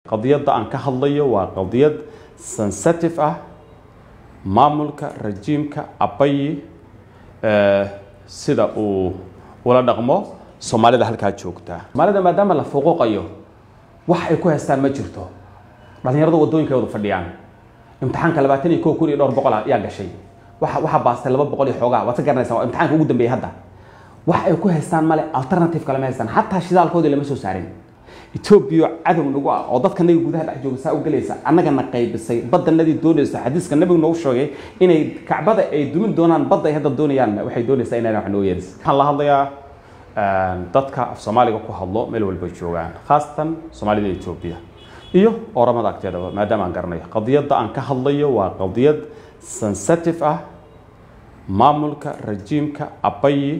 qadiyadda aan ka hadlayo waa qadiyad sensitive ah maamulka rajiimka abayi sida uu ula dhaqmo soomaalida halkaa joogta soomaalida maadaama la fuquuqayo wax ay ku haystaan ma jirto dhalinyarada wadooyinka wada fadhiyaan imtixaanka labaatan iyo kow kun iyo dhowr boqol ayaa gashay waxa waxaa baastay laba boqol iyo xoogaa waad ka garanaysaa waa imtixaanka ugu dambeeyay hadda wax ay ku haystaan male alternative kale ma haystaan xataa shidaalkoodii lama soo saarin etoobiya cadow nagu ah oo dadka naga gudaha dhex jooga saa u gelaysa annagana qaybisay baddanadii doonaysa xadiiska nabigu noogu sheegay inay kacbada ay dumin doonaan badda ay hadda doonayaan waxay doonaysaa inay wax noo yeelis waxaan la hadlayaa dadka af soomaaliga ku hadlo meel walba joogaan khaasatan soomaalida etoobiya iyo oramada agteedaba maadaama aan garanayo qadiyadda aan ka hadlayo waa qadiyad sensitive ah maamulka rajiimka abayi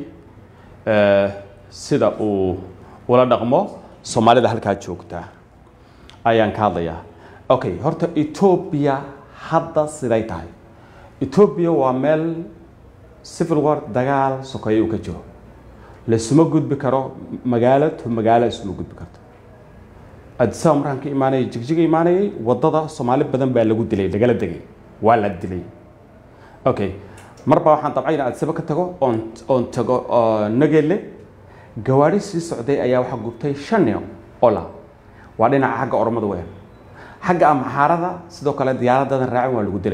sida uu ula dhaqmo soomaalida halkaa joogta ayaan ka hadlayaa okay horta etoobiya hadda siday tahay etoobiya waa meel civil war dagaal sokeeye uu ka jiro laisuma gudbi karo magaalo to magaalo isuma gudbi karto adisaba markaan ka imaanayay jigjiga imaanayay wadada soomaali badan baa lagu dilay lagala degay waa la dilay okay marba waxaan dabcay in adisaba ka tago oon oon tago nagele gawaari sii socday ayaa waxaa gubtay shan ola waa dhinaca xagga oromada weyn xagga amxaarada sidoo kale diyaaradadan raacin waa lagu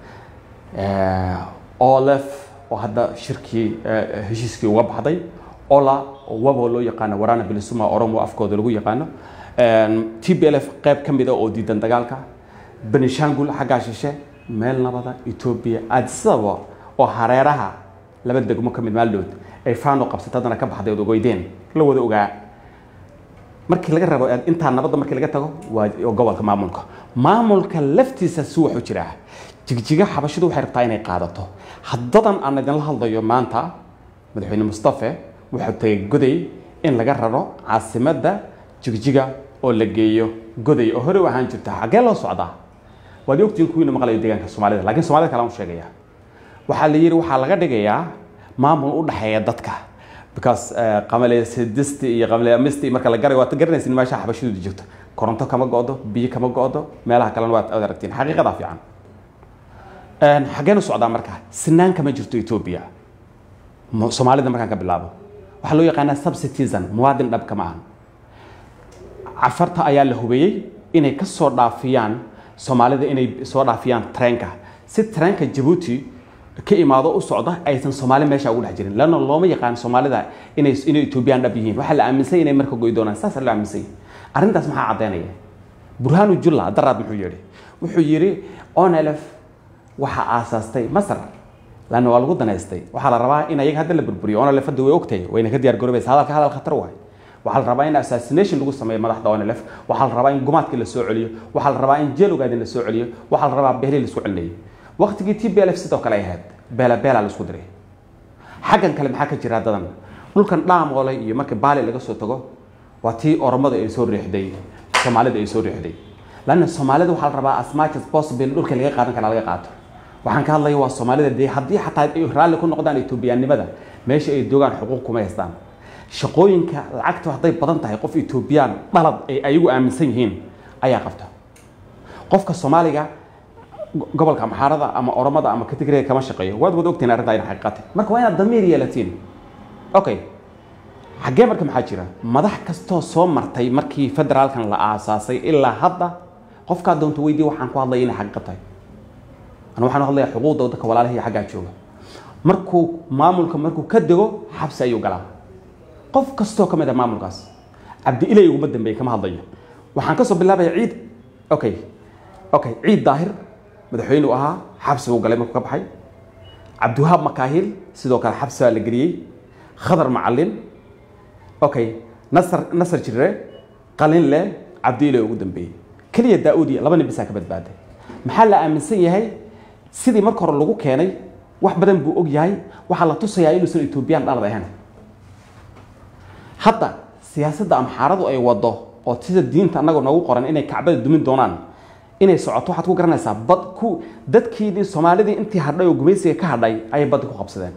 dilayaa olef oo hadda shirkii heshiiskii uga baxday ola oo wabo loo yaqaano warana bilisuma oromo afkooda lagu yaqaano t b l f qayb ka mida oo diidan dagaalka benishangul xaggaa shishe meel nabada etoobiya adisaba oo hareeraha laba degmo ka mid maaldood ay faano qabsata haddana ka baxday ood ogeydeen la wada ogaa markii laga rabo intaa nabadda markii laga tago waa gobolka maamulka maamulka laftiisa si waxu jiraa jigjiga xabashidu waxay rabtaa inay qaadato haddadan aan idinla hadlayo maanta madaxweyne mustafe wuxuu tagay goday in laga raro caasimadda jigjiga oo la geeyo goday oo hore u ahaan jirta xaggee loo socdaa waad ogtiin kuwiina maqlayo deegaanka soomaalida lakiin soomaalida kale aan u sheegaya waxaa la yidhi waxaa laga dhigayaa maamul u dhexeeya dadka because qamale sidisti iyo qamale amisti marka la garay waad garanaysin meesha xabashidu jirto koronto kama go'do biyo kama go'do meelaha kalena waad ad aragtiin xaqiiqadaa fiican xaggeen u socdaa marka sinaan kama jirto etoobiya soomaalida markaan ka bilaabo waxaa loo yaqaanaa subcitizen muwaadin dhab kama ahan cafarta ayaa la hubeeyey inay ka soo dhaafiyaan soomaalida inay soo dhaafiyaan treenka si treenka jabuuti ka imaado u socda aysan soomaali meesha ugu dhex jirin lanna looma yaqaan soomaalida inay inay etoobiyaan dhab yihiin waxaa la aaminsan inay marka goy doonaan saasa loo aaminsan arrintaas maxaa caddaynaya burhaanu julla daraad muxuu yidhi wuxuu yidhi onelef waxaa aasaastay masar lanna waa lagu danaystay waxaa la rabaa in ayaga hadda la burburiyo onelef hadda way ogtahay wayna ka diyaar garoobaysa hadalka hadal khatar waay waxaa la rabaa in assassination lagu sameeyo madaxda onelef waxaa la rabaa in gumaadkii la soo celiyo waxaa la rabaa in jeel ogaadin la soo celiyo waxaa la rabaa behlii la isku celinayay waqtigii t b l f sidoo kale ay ahayd beela beela la isku diray xaggan kale maxaa ka jira haddadan dhulkan dhaamoole iyo marka baali laga soo tago waa tii oromada ay soo riixday soomaalida ay soo riixday lanna soomaalida waxaa la rabaa as much as possible dhulka laga qaadan karaa laga qaato waxaan ka hadlaya waa soomaalida dee haddii xataa ay raalli ku noqdaan etoobiyaannimada meesha ay joogaan xuquuq kuma haystaan shaqooyinka lacagtu hadday badan tahay qof etoobiyaan dhalad ay ayagu aaminsan yihiin ayaa qabta qofka soomaaliga gobolka amxaarada ama oromada ama katigreega kama shaqeeyo waad wada ogtiin arrintaa in xaqiiqati marka waa inaad damiir yeelatiin okay xaggee marka maxaa jira madax kastoo soo martay markii federaalkan la aasaasay ilaa hadda qofkaa doonto weydii waxaan ku hadlaya inay xaqiiqo tahay anu waxaan hadlaya xuquuqda dadka walaalaha iyo xaggaa jooga markuu maamulka markuu ka dego xabsi ayuu galaa qof kastoo ka mid ah maamulkaas cabdi ilay uguma dambeeyey kama hadlayo waxaan kasoo bilaabaya ciid okay okay ciid daahir madaxweyne u ahaa xabsi buu galay markuu ka baxay cabdiwahaab makaahil sidoo kale xabsi baa la geliyey khadar macalin okay nasar nasar jirre qalinle cabdiile ugu dambeeyey keliya daa-uudi laba nin bisaa ka badbaaday maxaa la aaminsan yahay sidii marka hore lagu keenay wax badan buu og yahay waxaa la tusayaa inuusan etoobiyaan dhalad ahayn hadda siyaasadda amxaaradu ay wado oo sida diinta annaga noogu qoran inay kacbada dumin doonaan inay socoto waxaad ku garanaysaa bad ku dadkiidii soomaalidii intii hadhay oo gumaysiga ka hadhay ayay badda ku qabsadeen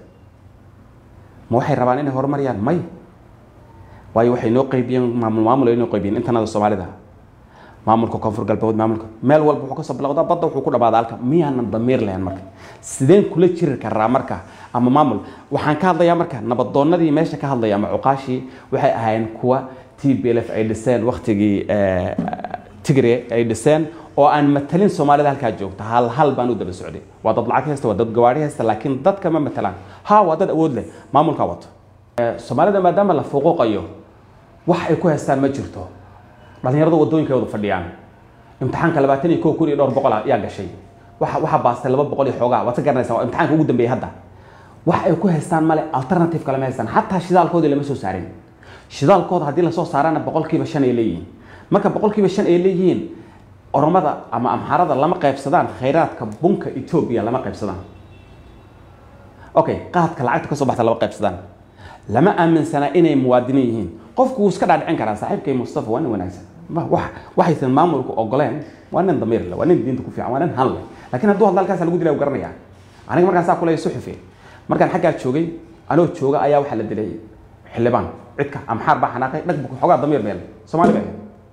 ma waxay rabaan inay horumariyaan may waayo waxay noo qaybiyeen maamul maamul ay noo qaybiyeen intanada soomaalida maamulka koonfur galbeed maamulka meel walba wuxuu kasoo bilowdaa badda wuxuu ku dhamaadaa halka miyaanan damiir lahayn marka sideen kula jiri karaa marka ama maamul waxaan ka hadlayaa marka nabadoonadii meesha ka hadlaya ama cuqaashii waxay ahaayeen kuwa t b l f ay dhiseen waktigii tigre ay dhiseen oo aan matalin soomaalida halkaa joogta hal hal baan u daba socday waa dad lacag haysta waa dad gawaari haysta laakiin dadka ma matalaan ha waa dad awood leh maamulkaa wato soomaalida maadaama la fuquuqayo wax ay ku haystaan ma jirto dhalinyarada wadooyinka wada fadhiyaan imtixaanka labaatan iyo kow kun iyo dhowr boqol ayaa gashay waxa waxaa baastay laba boqol iyo xoogaa waad ka garanaysaa waa imtixaanka ugu dambeeyay hadda wax ay ku haystaan male alternative kale ma haystaan xataa shidaalkoodii lama soo saarin shidaalkooda haddii lasoo saarana boqolkiiba shan ay leeyihiin marka boqolkiiba shan ay leeyihiin oromada ama amxarada lama qaybsadaan khayraadka bunka etoobiya lama qaybsadaan okay qaadka lacagta kasoo baxta lama qaybsadaan lama aaminsana inay muwaadiniin yihiin qofku wuu iska dhaadhicin karaa saaxiibkay mustafa waa nin wanaagsan waxaysan maamulku ogoleen waa nin damiir leh waa nin diinta ku fiican waa nin han leh laakiin hadduu hadla halkaas lagu dilay garanaya aniga markaan saa kuleeya suxufe markaan xaggaa joogay anoo jooga ayaa waxaa la dilay xildhibaan cidka amxaar baa xanaaqay dhagbu xoogaa damiir meel soomaali baa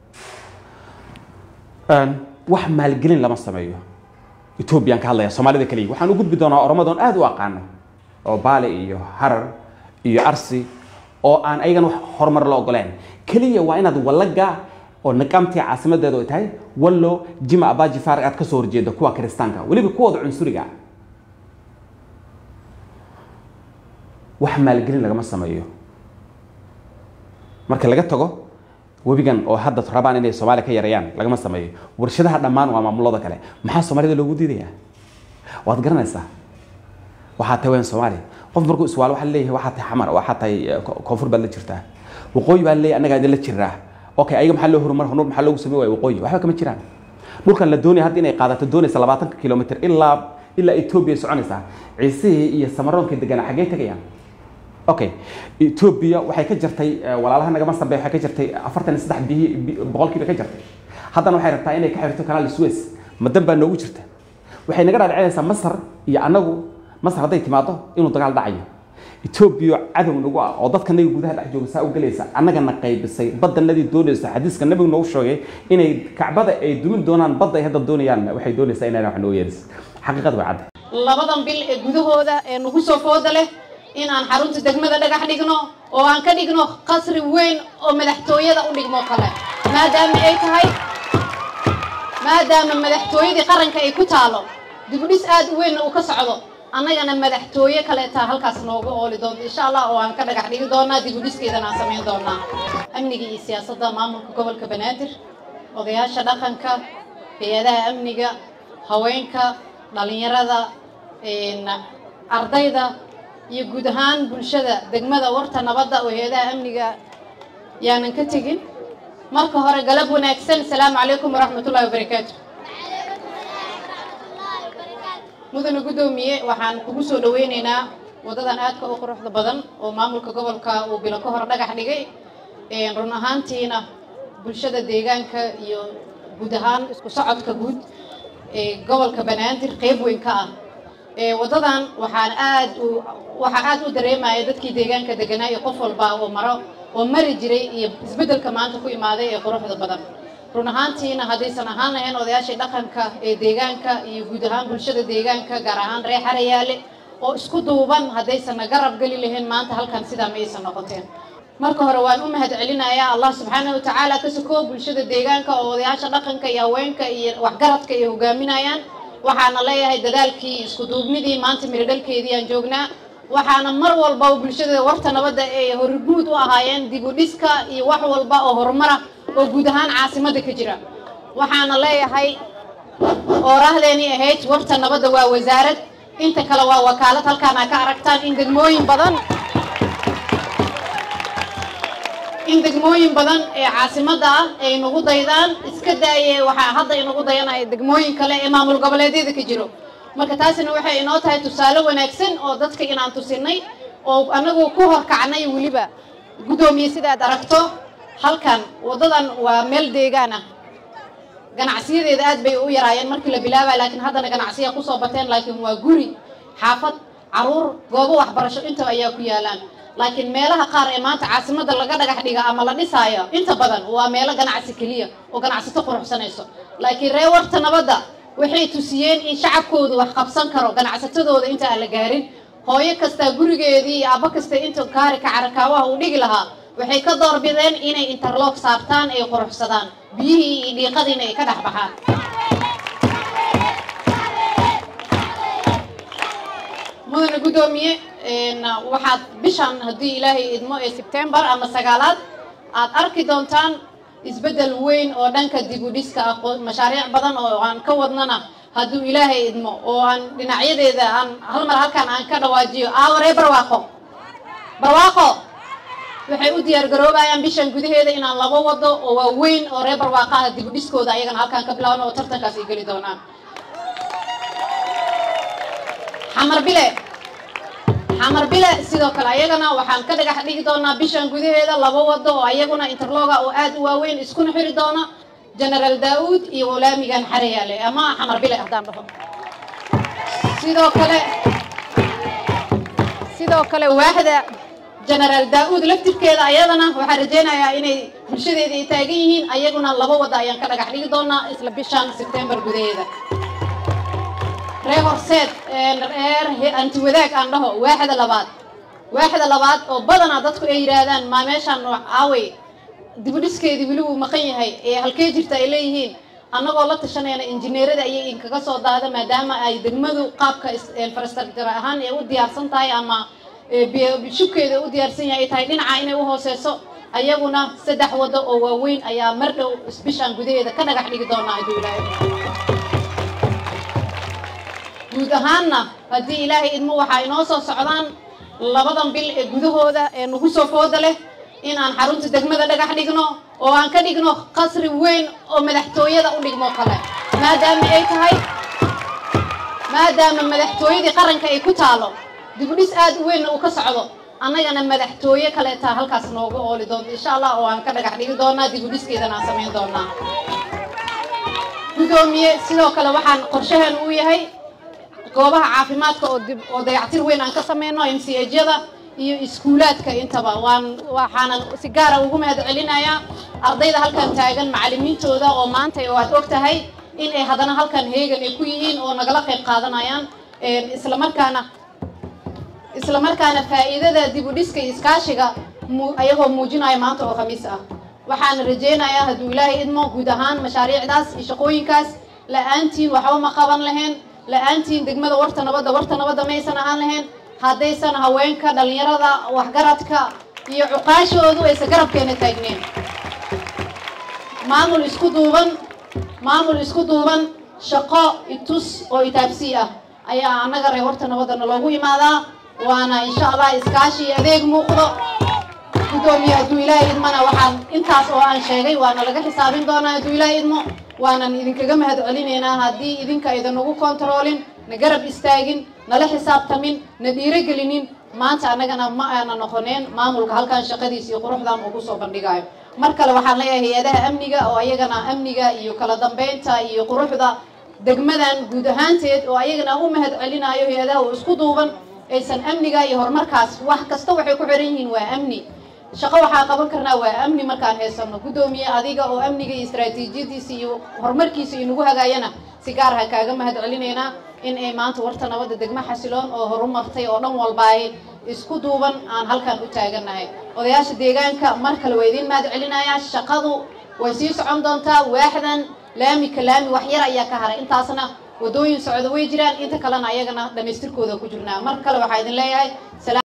wax maalgelin lama sameeyo ethoobiyan ka hadlaya soomaalida kaliya waxaan u gudbi doonaa oromadoon aad u aqaano oo baale iyo harar iyo arsi oo aan ayagana wax horumar la ogoleen keliya waa inaad wallaga oo niqaamtii caasimadeedu ay tahay wallo jima abaji faar aad kasoo horjeeda kuwa kiristaanka weliba kuwooda cunsuriga wax maalgelin lagama sameeyo marka laga tago webigan oo hadda rabaan inay soomaaliya ka yareeyaan lagama sameeyo warshadaha dhammaan waa maamulada kale maxaa soomaalida loogu diidayaa waad garanaysaa waxaa tahay waan soomaaliya qof markuu iswaalo waxaa leeyahay waxaa tahay xamar waxaa tahay koonfur baad la jirtaa waqooyi baa leeyahay annagaa idin la jiraa okay ayaga maxaa loo horumar honur maxaa loogu samey waaya waqooyi waxba kama jiraan dhulkan la doonaya hadda inay qaadato doonaysa labaatanka kilomitr ilaa ilaa etoobiya soconaysaa ciisihii iyo samaroonkii deganaa xaggee tegayaan okay etoobiya waxay ka jartay walaalaha nagama sarbe waxay ka jartay afartan iyo saddex bihi boqolkiiba ka jartay haddana waxay rabtaa inay ka xirto kanaal suez madan baa noogu jirta waxay naga dhaadhicinaysaa masar iyo annagu masar hadday timaado inuu dagaal dhacayo etoobiya cadow nagu ah oo dadka naga gudaha dhex jooga saa u gelaysa annagana qaybisay badanadii doonaysa xadiiska nabigu noogu sheegay inay kacbada ay dumin doonaan badda ay hadda doonayaan waxay doonaysaa inayna wax noo yeelis xaqiiqada way cadda labadan bil ee gudahooda ee nagu soo fooda leh in aan xarunta degmada dhagax dhigno oo aan ka dhigno qasri weyn oo madaxtooyada u dhigmo kale maadaama ay tahay maadaama madaxtooyadii qaranka ay ku taalo dibudhis aad u weynna uu ka socdo annagana madaxtooye kaleetaa halkaas nooga ooli doonto insha allah oo aan ka dhagax dhigi doonaa dibudhiskeedana aan samayn doonaa amniga iyo siyaasadda maamulka gobolka banaadir odayaasha dhaqanka hay-adaha amniga haweenka dhalinyarada ardayda iyo guud ahaan bulshada degmada warta nabadda oo hay-adaha amniga yaanan ka tegin marka hore galab wanaagsan asalaamu calaykum waraxmatullahi wabarakaatu mudane guddoomiye waxaan kugu soo dhaweyneynaa waddadan aadka u quruxda badan oo maamulka gobolka uu bilo ka hor dhagax dhigay run ahaantiina bulshada deegaanka iyo guud ahaan isku socodka guud ee gobolka banaadir qeyb weyn ka ah waddadan waxaan aad u waxaa aad u dareemaya dadkii deegaanka deganaa iyo qof walba oo maro oo mari jiray iyo isbeddelka maanta ku imaaday ee quruxda badan run ahaantiina haddaysan ahaan lahayn odayaashii dhaqanka ee deegaanka iyo guud ahaan bulshada deegaanka gaar ahaan reer xarayaale oo isku duuban haddaysanna garab geli lahayn maanta halkan sidaa ma aysan noqoteen marka hore waan u mahad celinayaa allah subxaanahu watacaala ka sokoo bulshada deegaanka oo odayaasha dhaqanka iyo haweenka iyo waxgaradka ay hogaaminayaan waxaana leeyahay dadaalkii isku duubnidii maanta miradhalkeedii aan joognaa waxaana mar walba bulshada warta nabadda ay horguud u ahaayeen dib u dhiska iyo wax walba oo horumara oo guud ahaan caasimadda ka jira waxaana leeyahay oorahdeenii ahayd warta nabadda waa wasaarad inta kale waa wakaalad halkaana ka aragtaan in degmooyin badan in degmooyin badan ee caasimadda ah ay nagu daydaan iska daaye waxaa hadda inagu dayanaya degmooyin kale ee maamul goboleedyada ka jiro marka taasina waxay inoo tahay tusaale wanaagsan oo dadka inaan tusinay oo anagu ku horkacnay weliba guddoomiye sidaad aragto halkan waddadan waa meel deegaan ah ganacsiyadeeda aad bay u yaraayeen markii la bilaabaya laakiin haddana ganacsiya kusoo bateen laakiin waa guri xaafad caruur goobo waxbarasho intaba ayaa ku yaalaan laakiin meelaha qaar ee maanta caasimada laga dhagax dhiga ama la dhisaayo inta badan waa meelo ganacsi keliya oo ganacsato quruxsanayso laakiin ree warta nabadda waxay tusiyeen in shacabkoodu wax qabsan karo ganacsatadooda inta aan la gaarin hooyo kastaa gurigeedii iyo aabbo kasta inta kaari kacarakaabaha uu dhigi lahaa waxay ka doorbideen inay interloog saartaan ay quruxsadaan biyihii iyo dhiiqadiina ay ka dhex baxaan mudane guddoomiye waxaad bishan haddii ilaahay idmo ee sebtembar ama sagaalaad aad arki doontaan isbeddel weyn oo dhanka dib u dhiska ah mashaariic badan oo aan ka wadnana hadduu ilaahay idmo oo aan dhinacyadeeda aan hal mar halkan aan ka dhawaajiyo aawaree barwaaqo barwaaqo waxay u diyaar garoobayaan bishan gudaheeda inaan laba wado oo waaweyn oo reer barwaaqaha dib u dhiskooda ayagana halkaan ka bilaabno oo tartankaas ay geli doonaan xamar bile xamar bile sidoo kale ayagana waxaan ka dhagax dhigi doonaa bishan gudaheeda laba wado oo ayaguna interloga oo aad u waaweyn iskuna xiri doona generaal daauud iyo walaamigan xareyaale ama xamar bile haddaan dhaho sidoo kale sidoo kale waaxda generaal daauud laftirkeeda ayadana waxaan rajeynayaa inay bulshadeeda ay taagan yihiin ayaguna laba wada ayaan ka dhagax dhigi doonaa isla bishan sebtembar gudaheeda reer horseed reer anti wadaag aan dhaho waaxda labaad waaxda labaad oo badanaa dadku ay yidhaahdaan maa meeshaan aawey dibudhiskeedii weli wuu maqan yahay ee halkee jirta ay leeyihiin annagoo la tashanayna injineerada ayay inkaga soo daada maadaama ay degmadu qaabka infrastructure ahaan ay u diyaarsan tahay ama shubkeeda u diyaarsan yahay ay tahay dhinaca inay u hooseyso ayaguna saddex wado oo waaweyn ayaa mar dhow bishaan gudaheeda ka dhagax dhigi doonaa hadduu ilaahay guud ahaanna haddii ilaahay idmo waxaa inoo soo socdaan labadan bil ee gudahooda ee nagu soo fooda leh in aan xarunta degmada dhagax dhigno oo aan ka dhigno qasri weyn oo madaxtooyada u dhigmo kale maadaama ay tahay maadaama madaxtooyadii qaranka ay ku taalo dibudhis aad u weynna uu ka socdo annagana madaxtooye kaleetaa halkaas nooga ooli doonto insha allah oo aan ka dhagax dhigi doonaa dibudhiskeedana aan samayn doonaa guddoomiye sidoo kale waxaan qorshaheen uu yahay goobaha caafimaadka oo dib oo dayactir weyn aan ka sameyno m c hyada iyo iskuulaadka intaba waan waxaanan si gaara ugu mahad celinayaa ardayda halkan taagan macallimiintooda oo maanta waad og tahay in ay haddana halkan heegan ay ku yihiin oo nagala qayb qaadanayaan islamarkaana islamarkaana faa'iidada dib u dhiska iyo iskaashiga ayagoo muujinaya maanta oo khamiis ah waxaana rajeynayaa hadduu ilaahay idmo guud ahaan mashaariicdaas iyo shaqooyinkaas la-aantiin waxba ma qaban lahayn la-aantiin degmada warta nabadda warta nabadda maysan ahaan lahayn haddaysan haweenka dhallinyarada waxgaradka iyo cuqaashoodu aysan garabkeena taagneen maamul isku duuban maamul isku duuban shaqo itus oo itaabsii ah ayaa annaga reer warta nabaddana loogu imaadaa waana insha allah iskaashi iyo adeeg muuqdo guddoomiye hadduu ilaahay idmana waxaan intaas oo aan sheegay waana laga xisaabin doonaa hadduu ilaahay idmo waanan idinkaga mahad celinaynaa haddii idinka aydan nagu kontaroolin na garab istaagin nala xisaabtamin na dhiirogelinin maanta annagana ma aana noqoneen maamulka halkan shaqadiisa iyo quruxdan uu kusoo bandhigayo mar kale waxaan leeyahay hay-adaha amniga oo ayagana amniga iyo kala dambeynta iyo quruxda degmadan guud ahaanteed oo ayagana u mahad celinayo hay-adaha oo isku duuban aysan amniga iyo horumarkaas wax kasta waxay ku xiran yihiin waa amni shaqo waxaa qaban karnaa waa amni markaan haysano guddoomiye adiga oo amniga iyo istaraatiijiyadiisa iyo horumarkiisa inagu hagaayana si gaar ha kaaga mahad celinaynaa in ay maanta warta nabadda degmo xasiloon oo horumartay oo dhan walba ay isku duuban aan halkan u taagannahay odayaasha deegaanka mar kale waa idiin mahad celinayaa shaqadu way sii socon doontaa waaxdan laami ka laami wax yar ayaa ka haray intaasna wadooyin socda way jiraan inta kalena ayagana dhamaystirkooda ku jirnaa mar kale waxaa idin leeyahay